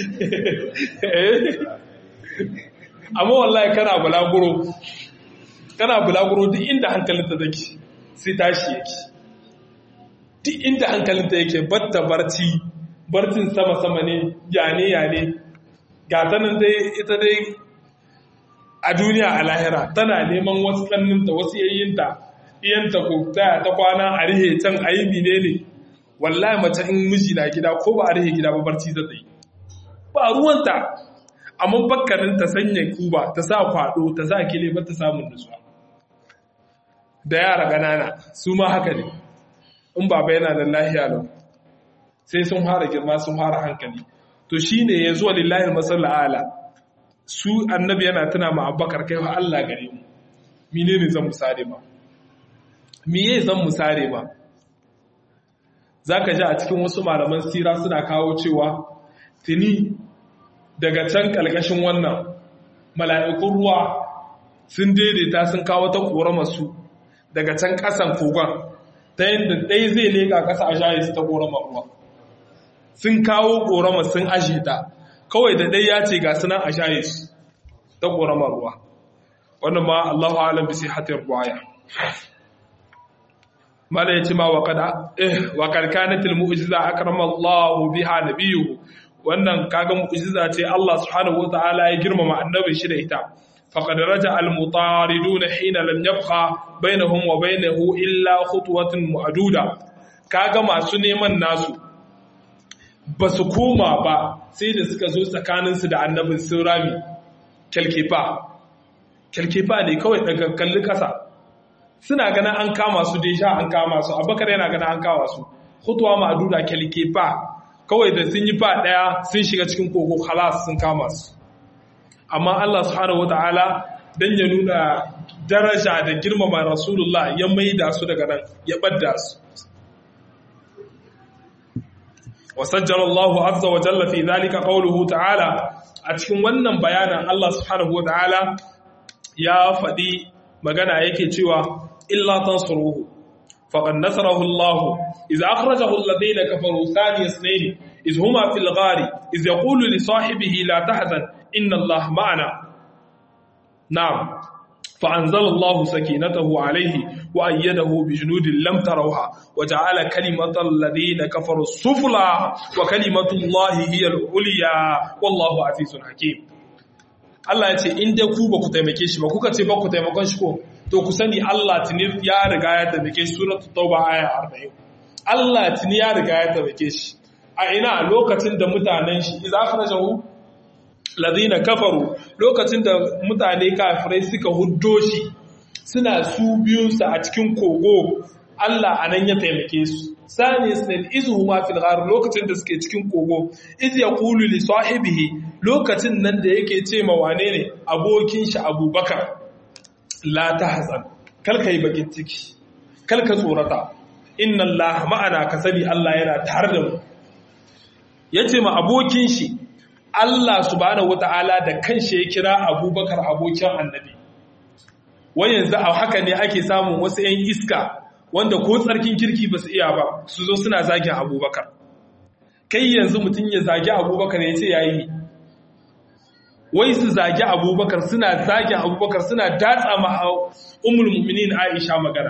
amma wallahi kana bulaguro kana bulaguro duk inda hankalin ta take sai tashi yake duk inda hankalin ta yake batta barci barcin sama-sama ne yane-yane ga tanin dai ita dai a duniya a lahira tana neman wasu kanninta wasu yayyinta iyanta ko taya ta kwana a rihe can a yi mine ne wallahi mace in miji na gida ko ba a rihe gida ba barci za ta yi ba ruwanta amma bakkanin ta sanya kuba ta sa kwado ta sa kile ba ta samun nutsuwa da yara ganana su ma haka ne in baba yana da lahiya lau sai sun fara girma sun fara hankali to shine ya zuwa lillahi masalla ala su annabi yana tuna ma abubakar kai wa Allah gare mu mine ne zan musare ma miye zan musare ma zaka ji a cikin wasu malaman sira suna kawo cewa tuni daga can kalkashin wannan mala'ikun ruwa sun daidaita sun kawo ta korama su daga can kasan kogon ta yadda ɗaya zai leƙa ƙasa a shayi su ta korama ruwa sun kawo korama sun ashe ta kawai da ɗaya ya ce ga sunan a shayi su ta korama ruwa wannan ma Allahu alam bi sihhatir ruwaya mala yace ma wa qad eh wa qad kanat al mu'jiza akrama Allah biha nabiyyu wannan kaga mu'jiza ce Allah subhanahu wataala ya girmama annabi shi da ita faqad raja al mutaridun hina lam yabqa bainahum wa bainahu illa khutwatun mu'duda kaga masu neman nasu ba su koma ba sai da suka zo tsakaninsu da annabin sun rami kyalkefa kyalkefa ne kawai daga kalli kasa suna ganin an kama su sha an kama su abakar yana ganin an kama su hutuwa ma'aduda kyalkefa kawai da sun yi fa daya sun shiga cikin kogo halas sun kama su amma Allah subhanahu wata'ala dan ya nuna daraja da girmama rasulullah ya maida su daga nan ya badda su وسجل الله عز وجل في ذلك قوله تعالى a cikin wannan bayanan Allah subhanahu wataala ya faɗi magana yake cewa illa tansuruhu faqad nasarahu Allah iz akhrajahu alladhina kafaru thani isnayn iz huma fil ghari iz yaqulu li sahibihi la tahzan inna Allah ma'ana na'am فأنزل الله سكينته عليه وأيده بجنود لم تروها وجعل كلمة الذين كفروا السفلى وكلمة الله هي العليا والله عزيز حكيم Allah ya ce in dai ku ba ku taimake shi ba kuka ce ba ku taimakon shi ko to ku sani Allah tuni ya riga ya taimake shi suratul tauba aya 40 Allah tuni ya riga ya taimake shi a ina lokacin da mutanen shi idza kharajahu ladina kafaru lokacin da mutane kafirai suka huddo shi suna su biyunsa a cikin kogo Allah anan ya taimake su sani isnil izhuma fil ghar lokacin da suke cikin kogo iz yaqulu li sahibihi lokacin nan da yake ce ma wane ne abokin shi Abubakar la tahzan kal kai bakin ciki kal ka tsorata inna Allah ma'ana kasabi Allah yana tare da mu yace ma abokin shi Allah subhanahu wata'ala da kanshi ya kira abubakar abokin annabi wai yanzu a haka ne ake samun wasu 'yan iska wanda ko tsarkin kirki ba su iya ba su zo suna zagin abubakar kai yanzu mutum ya zagi abubakar ya ce ya yi wai su zagi abubakar suna zagin abubakar suna datsa ma umul mu'minin aisha magana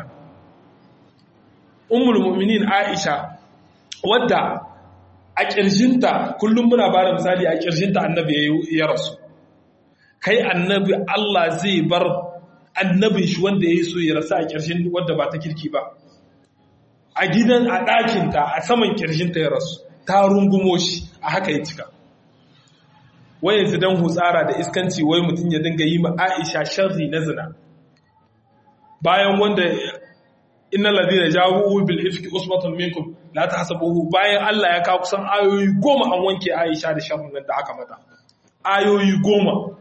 umul mu'minin aisha wadda a ƙirjinta kullum muna ba da misali a ƙirjinta annabi ya rasu kai annabi Allah zai bar annabin shi wanda ya yi so ya rasu a ƙirjin wadda ba ta kirki ba a gidan a ɗakinta a saman ƙirjinta ya rasu ta rungumo shi a haka ya cika wai yanzu don hutsara da iskanci wai mutum ya dinga yi ma aisha sharri na zina bayan wanda inna ladina jawu bil ifki usbatun minkum la tahsabuhu bayan Allah ya kawo kusan ayoyi goma an wanke Aisha da sharrin nan da aka mata ayoyi goma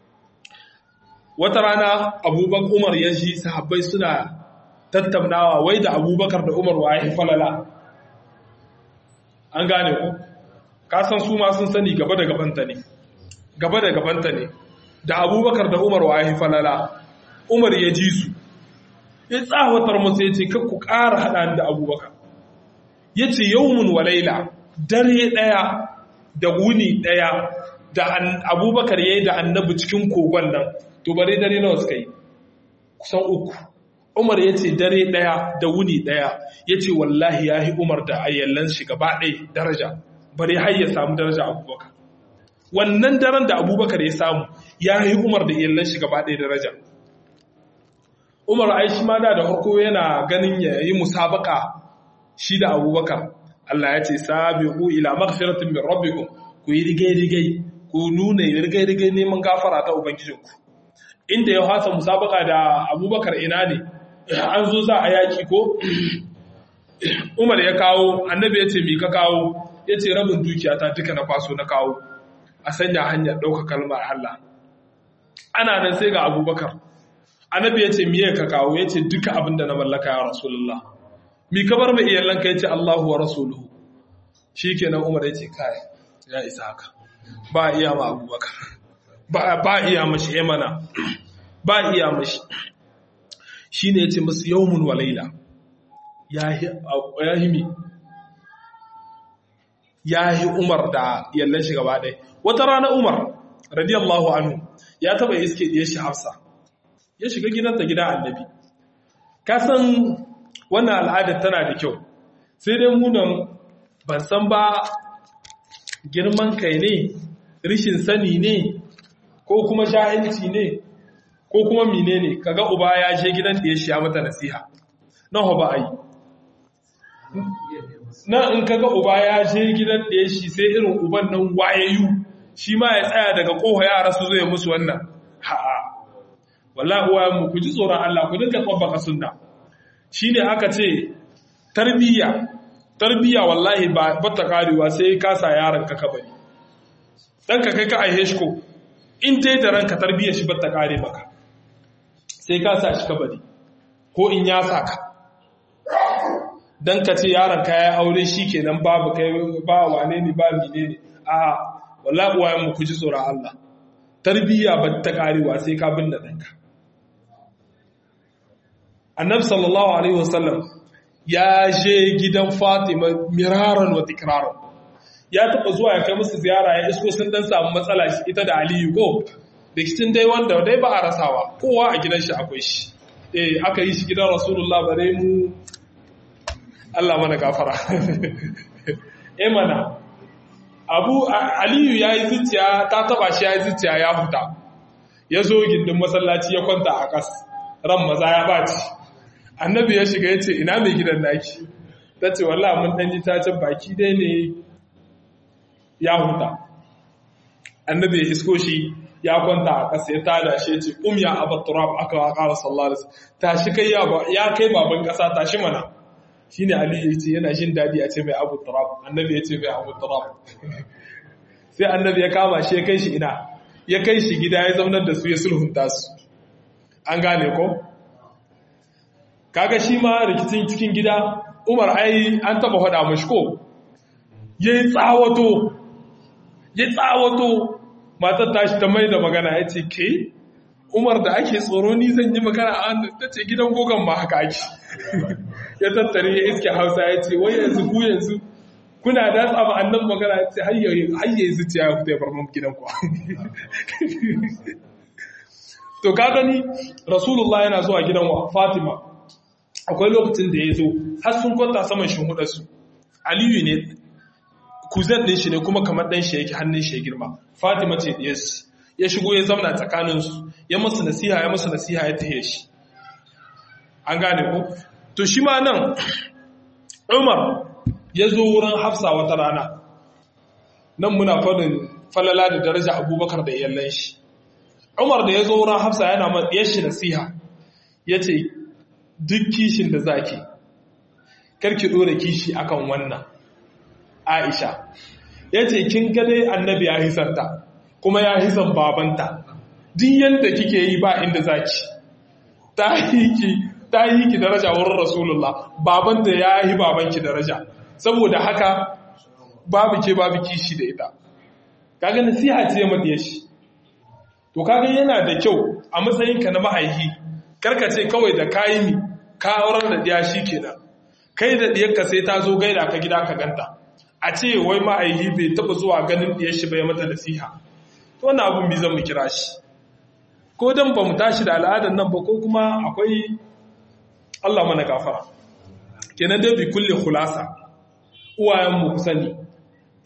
wata rana Abubakar Umar ya ji sahabbai suna tattaunawa wai da Abubakar da Umar wa ya falala an gane ku ka san su ma sun sani gaba da gabanta ne gaba da gabanta ne da Abubakar da Umar wa ya falala Umar ya ji su ya tsawatar musu ya ce ku ƙara haɗa da abubakar ya ce yawmun walaila dare ɗaya da wuni ɗaya da abubakar ya yi da annabi cikin kogon nan to bare dare nawa suka yi kusan uku umar ya ce dare ɗaya da wuni ɗaya ya ce wallahi ya yi umar da ayyallan shi gaba ɗaya daraja bare har ya samu daraja abubakar wannan daren da abubakar ya samu ya yi umar da iyalan shi gaba ɗaya daraja umar ai shi ma da da farko yana ganin ya yi musabaka shi da abubakar Allah ya ce sabiqu ila maghfiratin min rabbikum ku yi rigai-rigai ku nuna rigai-rigai neman gafara ta ubangijinku inda ya hasa musabaka da abubakar ina ne an zo za a yaki ko umar ya kawo annabi ya ce mi ka kawo ya ce rabin dukiya ta duka na kwaso na kawo a sanya hanyar ɗauka kalmar Allah ana nan sai ga abubakar annabi ya ce miye ka kawo ya ce duka abin da na mallaka ya rasulullah mi ka bar mai iyalanka ya ce Allahu wa rasuluhu shi kenan umar ya ce kai ya isa haka ba iya ma abubakar ba iya mashi ya mana ba iya mashi shi ne ya ce masu yawmun wa laila ya himi ya yi umar da yallan shi gaba ɗaya wata rana umar radiyallahu anhu ya taba iske ɗaya shi hafsa ya shiga gidanta gida annabi kasan wannan al'adar tana da kyau sai dai munan ban san ba girman kai ne rishin sani ne ko kuma jahilci ne ko kuma mine ne kaga uba ya je gidan da ya shi ya mata nasiha na ba a yi na in kaga uba ya je gidan da ya shi sai irin uban nan wayayu shi ma ya tsaya daga koha yara su zai musu wannan ha'a wallahi uwa mu ku ji tsoron Allah ku dinga tsabbaka sunna shine aka ce tarbiyya tarbiyya wallahi ba bata karewa sai ka sa yaron ka kabari dan ka kai ka aihe shi ko in dai da ranka tarbiyyar shi bata kare maka sai ka sa shi kabari ko in ya saka dan ka ce yaron ka ya aure shi kenan babu kai ba wane ne ba mine ne a wallahi uwa mu ku ji tsoron Allah tarbiyya bata karewa sai ka binne danka annabi sallallahu alaihi wasallam ya je gidan Fatima miraran wa tikraran ya taba zuwa ya kai musu ziyara ya isko sun dan samu matsala ita da Aliyu ko rikicin dai wanda dai ba a rasawa kowa a gidan shi akwai shi eh aka yi shi gidan Rasulullah bare mu Allah mana gafara eh mana Abu Aliyu yayi zuciya ta taba shi yayi zuciya ya huta ya zo gindin masallaci ya kwanta a kas ran maza ya baci annabi ya shiga ya ce ina mai gidan naki ta ce wallah mun ɗanji ta can baki dai ne ya huta annabi ya isko shi ya kwanta a ƙasa ya tada shi ya ce um ya abu turab aka wa ƙara sallar tashi kai ya kai baban ƙasa tashi mana shi ne ali ya ce yana jin daɗi a ce mai abu turab annabi ya ce mai abu turab sai annabi ya kama shi ya kai shi ina ya kai shi gida ya zaunar da su ya sulhunta su an gane ko kaga shi ma rikicin cikin gida umar ai an taba faɗa mashi ko ya yi tsawato ya tsawato matar tashi ta mai da magana ya ce ke umar da ake tsoro ni zan yi magana a ta ce gidan gogon ma haka ake ya tattare ya iske hausa ya ce wai yanzu ku yanzu kuna da tsaba annan magana ya ce hayye zuciya ya fita ya bar gidan ku to ka gani rasulullah yana zuwa gidan wa fatima akwai lokacin da ya zo har sun kwanta saman shimhudarsu aliyu ne kuzan ɗin shi ne kuma kamar ɗan shi yake hannun shi ya girma fatima ce ɗaya shi ya shigo ya zauna tsakaninsu ya musu nasiha ya musu nasiha ya tahe shi an gane ko to shi ma nan umar ya zo wurin hafsa wata rana nan muna faɗin falala da daraja abubakar da iyalan shi umar da ya zo wurin hafsa yana ma ɗiyar shi nasiha ya ce duk kishin da zaki karki dora kishi akan wannan Aisha yace kin gane annabi ya hisanta kuma ya hisan babanta duk yanda kike yi ba inda zaki ta hiki ta hiki daraja wurin Rasulullah babanta ya yi babanki daraja saboda haka babu ke babu kishi da ita kaga nasiha ce mata shi to kaga yana da kyau a matsayinka na mahaifi karka ce kawai da kayi mi ka aurar da diya shi kenan kai da diyarka sai ta zo gaida ka gida ka ganta a ce wai ma'aihi bai taba zuwa ganin diyar shi bai mata nasiha to wannan abun bi zan mu kira shi ko dan ba mu tashi da al'adar nan ba ko kuma akwai Allah mana gafara kenan dai bi kulli khulasa uwayen mu sani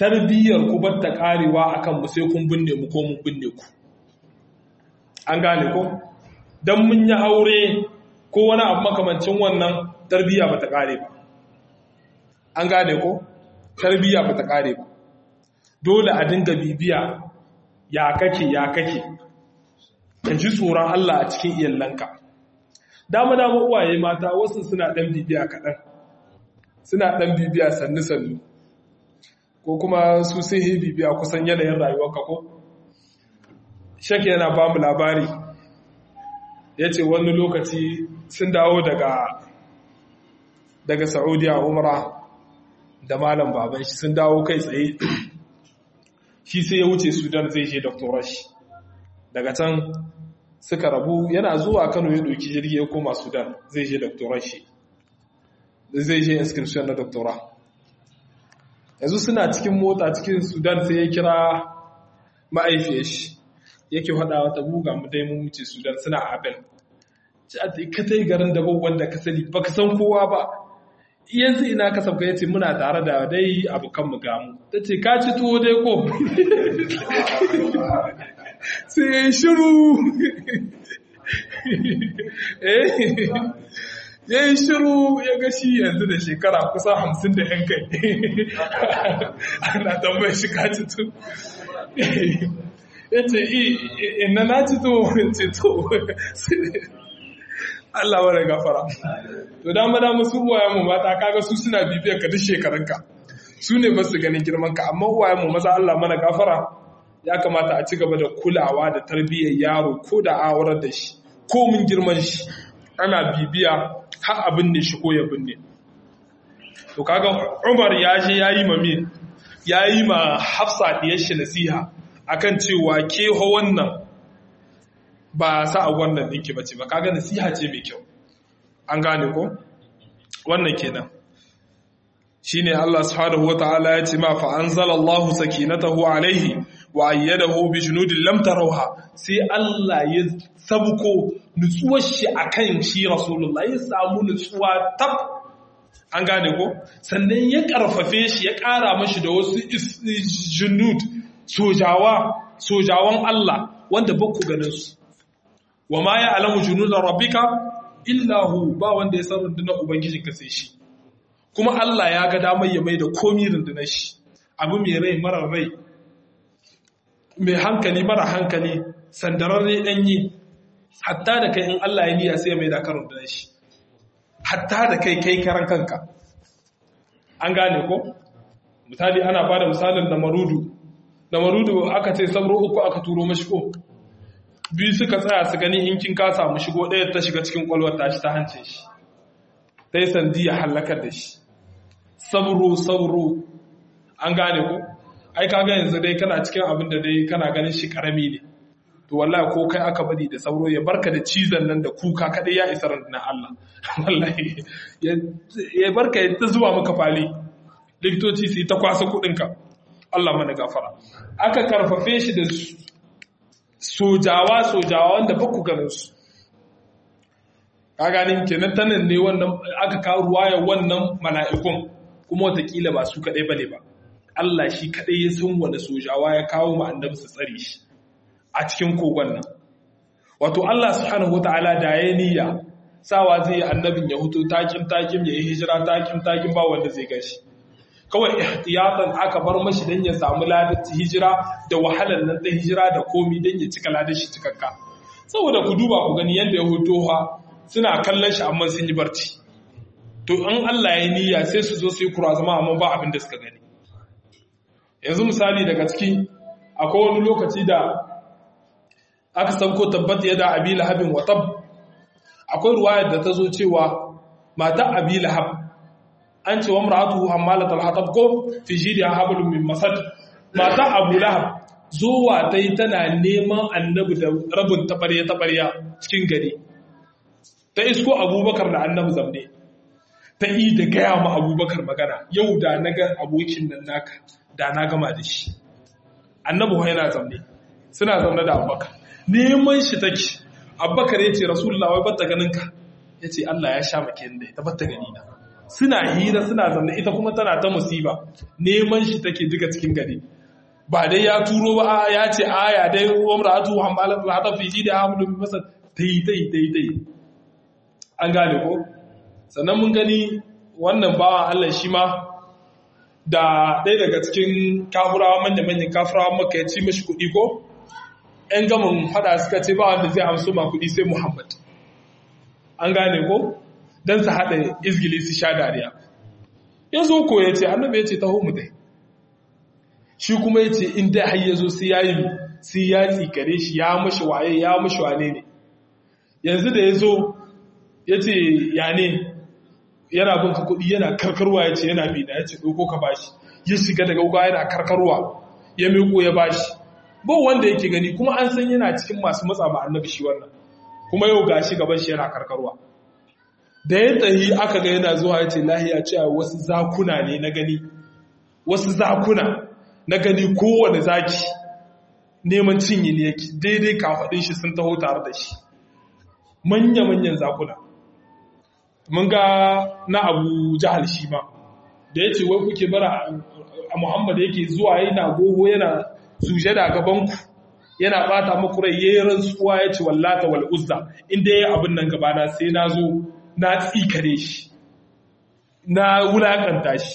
tarbiyyar ku bar ta karewa akan mu sai kun binne mu ko mun binne ku an gane ko dan mun yi aure ko wani abu makamancin wannan tarbiyya ba ta kare ba an gane ko tarbiyya ba ta kare ba dole a dinga bibiya ya kake ya kake ka ji tsoron Allah a cikin iyalanka dama dama uwaye mata wasu suna dan bibiya kaɗan suna dan bibiya sannu sannu ko kuma su sun yi bibiya kusan yanayin rayuwarka ko shake yana ba mu labari ya ce wani lokaci sun dawo daga daga saudiya umara da malam baban shi sun dawo kai tsaye shi sai ya wuce sudan zai je doktorar shi daga can suka rabu yana zuwa kano ya doki jirgi ya koma sudan zai je doktorar shi zai je inscription na doktora yanzu suna cikin mota cikin sudan sai ya kira ma'aifiyar shi yake faɗa wata buga mu dai mun wuce sudan suna abin ka ta yi garin da wanda ka sani baka san kowa ba yanzu ina ka sabka ya ce muna tare da dai abokan mu gamu ta ce ka ci tuwo dai ko sai ya yi shiru ya yi shiru ya ga shi yanzu da shekara kusa hamsin da yan kai ana tambayar shi ka ci tuwo ya ce ina na ci tuwo ce tuwo Allah wani gafara. To dama dama su uwayen mu mata kaga su suna bibiyar ka duk shekarunka. Su ne ba su ganin girman ka amma uwayen mu maza Allah mana gafara ya kamata a ci gaba da kulawa da tarbiyyar yaro ko da aurar da shi ko mun girman shi ana bibiya har a binne shi ko ya binne. To kaga Umar ya je yayi ma me yayi ma Hafsa diyar shi nasiha akan cewa ke ho wannan ba sa a wannan ɗinki ba ce ba kaga nasiha ce mai kyau an gane ko wannan kenan shine Allah subhanahu wataala ya ce ma fa anzalallahu sakinatahu alaihi wa ayyadahu bi junudin lam tarawha sai Allah ya sabko nutsuwar shi akan shi rasulullah ya samu nutsuwa tab an gane ko sannan ya karfafe shi ya kara mashi da wasu junud sojawa sojawan Allah wanda ba ku ganin su wa ma ya alamu junudan rabbika illa hu ba wanda ya san rundunar ubangijinka sai shi kuma Allah ya ga damar ya mai da komi rundunar shi abu mai rai mara rai mai hankali mara hankali sandararre danyi hatta da kai in Allah ya niyya sai ya mai da kan rundunar shi hatta da kai kai karan kanka an gane ko misali ana ba da misalin da marudu da marudu aka ce sabro uku aka turo mashi ko biyu suka tsaya su gani in kin ka samu shigo ɗaya ta shiga cikin ƙwalwar tashi ta hance shi ta yi sandi ya hallakar da shi sabro sabro an gane ku ai ka ga yanzu dai kana cikin abin da dai kana ganin shi karami ne to wallahi ko kai aka bari da sauro ya barka da cizon nan da kuka kadai ya isa na Allah wallahi ya barka ya ta zuwa maka fali likitoci su yi ta kwasa kuɗinka Allah mana gafara aka karfafe shi da sojawa sojawa wanda ba ku ganin su ka ganin kenan tanan ne wannan aka kawo ruwaya wannan mala'ikun kuma watakila ba su kaɗai bane ba Allah shi kaɗai ya san wani sojawa ya kawo ma annabi su tsare shi a cikin kogon nan wato Allah subhanahu wataala da ya niyya sawa zai yi annabin ya huto takim takim ya yi hijira takim takim ba wanda zai gashi kawai ihtiyatan aka bar mashi dan ya samu ladar hijira da wahalar nan ta hijira da komi dan ya cika ladar shi cikakka saboda ku duba ku gani yanda ya hoto ha suna kallon shi amma sun yi barci to in Allah ya niyya sai su zo su yi kura zama amma ba abin da suka gani yanzu misali daga ciki akwai wani lokaci da aka sauko tabbat ya da abi lahabin wa tab akwai ruwayar da ta zo cewa mata abi lahab an ce wa mar'atuhu hammalatul hatab ko fi jidiha hablum min masad mata abu lahab zuwa tai tana neman annabi da rabin tabarya tabarya cikin gari ta isko abubakar da annabi zamne ta yi da gaya ma abubakar magana yau da na ga abokin nan naka da na gama da shi annabi wa yana zamne suna zaune da abubakar neman shi take abubakar ya ce rasulullah wai batta ganin ka ya ce allah ya sha maka yadda ya batta gani na suna hira suna zanne ita kuma tana ta musiba neman shi take duka cikin gari ba dai ya turo ba ya ce aya dai umratu hamalat al-hadaf fi jidi hamdu bi masad tai tai tai tai an gane ko sannan mun gani wannan bawa Allah shi ma da ɗaya daga cikin kafurawa manya-manyan kafurawa maka ya ci mashi kuɗi ko ‘yan gamin fada suka ce ba wanda zai amso ma kuɗi sai Muhammad an gane ko don su haɗa izgili su sha dariya ya zo ko ya ce annabi ya ce taho mu dai shi kuma ya ce in dai har ya zo sai ya yi sai ya tsikare shi ya mashi waye ya mashi wane ne yanzu da ya zo ya ce ya ne yana bin ka kuɗi yana karkarwa ya ce yana bi da ya ce ɗauko ka bashi ya shiga daga wuka yana karkarwa ya miƙo ya bashi ba wanda yake gani kuma an san yana cikin masu matsa ma annabi shi wannan kuma yau gashi gaban shi yana karkarwa da ya tsayi aka ga yana zuwa ya ce lahiya cewa wasu zakuna ne na gani wasu zakuna na gani kowane zaki neman cinye ne yake daidai kafaɗin shi sun taho tare da shi manya-manyan zakuna mun ga na abu jahal shi ma da ya ce wai kuke bara a muhammad yake zuwa yana goho yana suje da gabanku yana bata maku rai yayin rantsuwa ya ce wallata wal uzza inda yayi abin nan gabana sai na zo na tsikare shi na wulakanta shi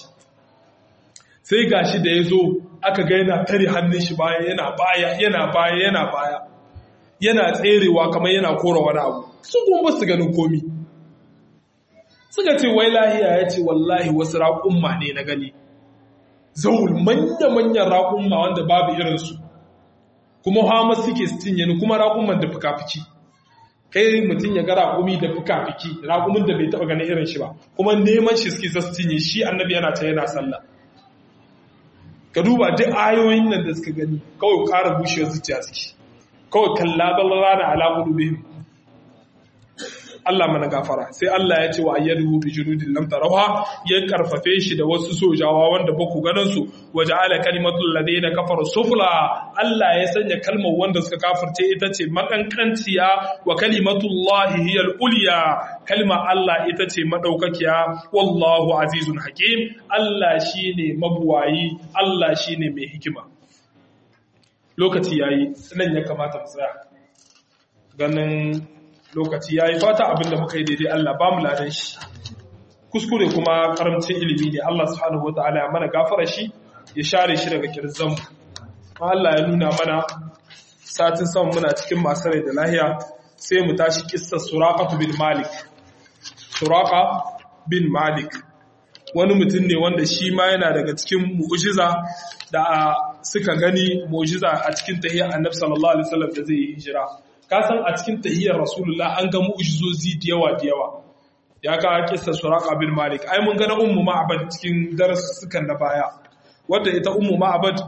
sai gashi da ya zo aka ga yana tare hannun shi baya yana baya yana baya yana baya yana tserewa kamar yana kora wani abu su kuma su ganin komi suka ce wai lahiya ya ce wallahi wasu raƙumma ne na gani zaul manya-manyan raƙumma wanda babu irinsu kuma hama suke cinye ni kuma raƙumman da fuka-fiki kai mutum ya ga raƙumi da fuka-fiki raƙumin da bai taɓa ganin irin shi ba kuma neman shi suke zasu cinye shi annabi yana ta yana sallah ka duba duk ayoyin nan da suka gani kawai ƙara bushewar zuciya suke kawai kalla ballara da alaƙudu bihim Allah mana gafara sai Allah ya ce wa ayyadu bi junudin lam tarawha ya karfafe shi da wasu sojawa wanda ba ku ganin su waja'ala kalimatul ladina kafaru sufla Allah ya sanya kalmar wanda suka kafirce ita ce makankanciya wa kalimatullahi hiyal ulya kalma Allah ita ce madaukakiya wallahu azizun hakim Allah shine mabuwayi Allah shine mai hikima lokaci yayi nan ya kamata mu tsaya ganin lokaci ya yi fata abinda muka yi daidai Allah ba mu ladan shi kuskure kuma karamcin ilimi ne Allah subhanahu wa ta'ala ya mana gafara shi ya share shi daga kirzan Allah ya nuna mana satin sama muna cikin masu rai da lahiya sai mu tashi kissar suraqatu bin malik suraqa bin malik wani mutum ne wanda shi ma yana daga cikin mu'jiza da suka gani mu'jiza a cikin tahiyyar annabi sallallahu alaihi wasallam da zai yi hijira ka san a cikin tahiyyar rasulullah an ga mu'jizozi da yawa da yawa ya ka kissa suraqa bin malik ai mun ga na ummu ma'bad cikin darasukan na baya wanda ita ummu ma'bad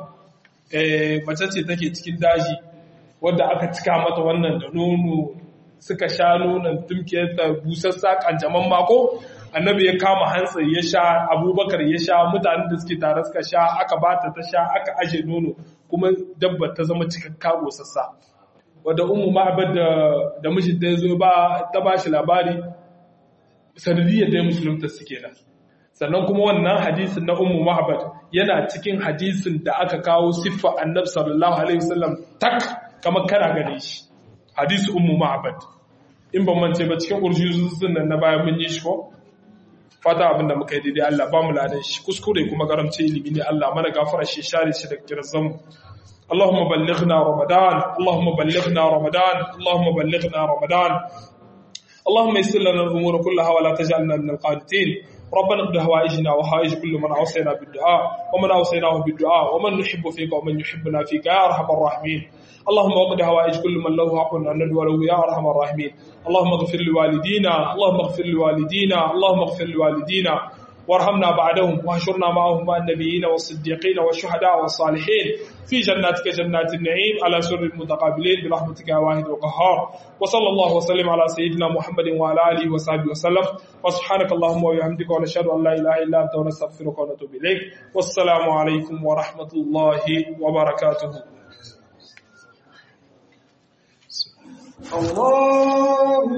eh mace ce take cikin daji wanda aka cika mata wannan da nono suka sha nonon tumkiyar ta busassa kanjaman mako annabi ya kama hantsi ya sha abubakar ya sha mutanen da suke tare suka sha aka bata ta sha aka aje nono kuma dabba ta zama cikakka gosassa wadda umu ma'abar da mijinta ya zo ba ta ba shi labari sanadiyyar da musulunta suke nan sannan kuma wannan hadisin na umu ma'abar yana cikin hadisin da aka kawo siffa annab sallallahu alaihi wasallam tak kamar kana gane shi hadisi umu ma'abar in ban mance ba cikin urjuzun nan na bayan mun yi shi ko fata abinda muka yi daidai Allah ba mu ladan shi kuskure kuma garamce ilimi ne Allah mana gafara shi share shi da kirzan اللهم بلغنا رمضان اللهم بلغنا رمضان اللهم بلغنا رمضان اللهم يسر لنا الامور كلها ولا تجعلنا من القانتين ربنا اقض هوائجنا وهائج كل من اوصينا بالدعاء ومن اوصيناه بالدعاء ومن نحب فيك ومن يحبنا فيك يا ارحم الراحمين اللهم اقض هوائج كل من له حق ان ندعو له يا ارحم الراحمين اللهم اغفر لوالدينا اللهم اغفر لوالدينا اللهم اغفر لوالدينا وارحمنا بعدهم واحشرنا معهم مع النبيين والصديقين والشهداء والصالحين في جناتك جنات النعيم على سر المتقابلين برحمتك يا واحد القهار وصلى الله وسلم على سيدنا محمد وعلى اله وصحبه وسلم وسبحانك اللهم وبحمدك ونشهد ان لا اله الا انت ونستغفرك ونتوب اليك والسلام عليكم ورحمه الله وبركاته الله